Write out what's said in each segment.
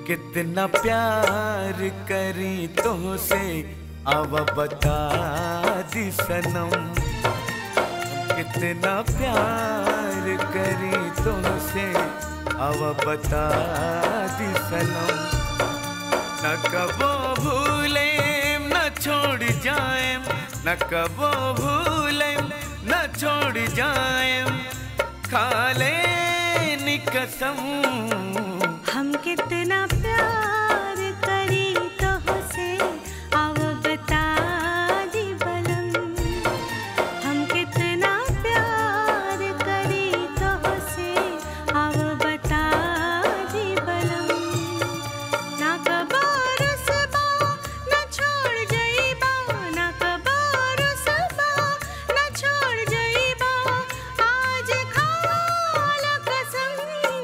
कितना प्यार करी तो से अब बता दी सनम कितना प्यार करी तो से अब बता दी सनम न कबो भूले न छोड़ जाए न कबो भूले न छोड़ जाए खाले कसम हम कितना प्यार करी तो से अब बता दी बलम हम कितना प्यार करी तो से अब बता दी बलम ना कबो रुसबा ना छोड़ जइबा ना कबो रुसबा ना छोड़ जइबा आज खाल कसम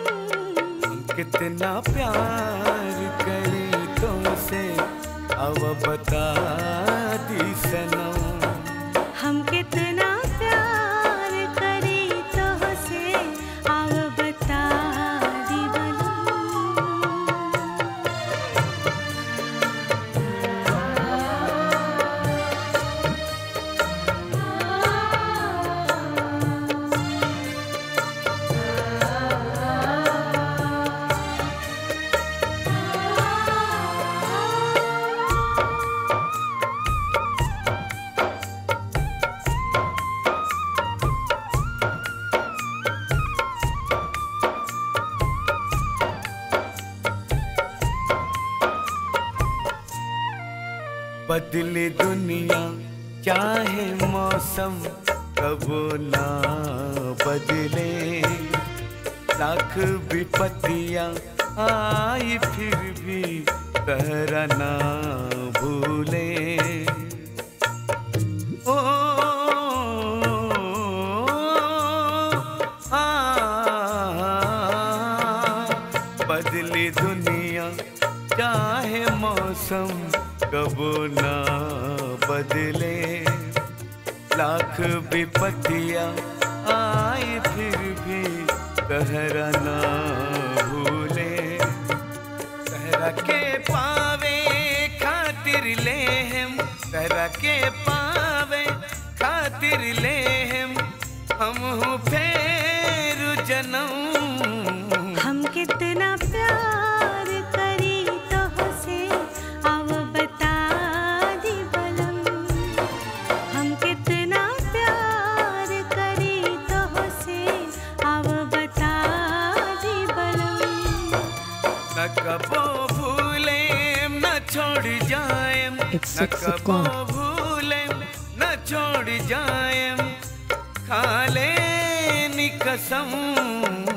कितना प्यार करी तुमसे अब बता दी सनम हम कितना प्यार करी तो से अब बता दी बलम बदले दुनिया चाहे मौसम कबो ना बदले लाख विपत्तियां आई फिर भी कहरा ना भूले ओ आ, बदली दुनिया चाहे मौसम कबो ना बदले लाख विपत्तियां आए फिर भी कहरा ना भूले सहरा के पावे खातिर ले हम सहरा के पावे खातिर ले हम हम हूँ फेर जन्म हम कितना प्यार करी तो से अब बता दी बलम हम कितना प्यार करी तो से अब बता दी बलम न कबो भूले न छोड़ जाए It's न six कबो o'clock. भूले न छोड़ जाए खाले कसम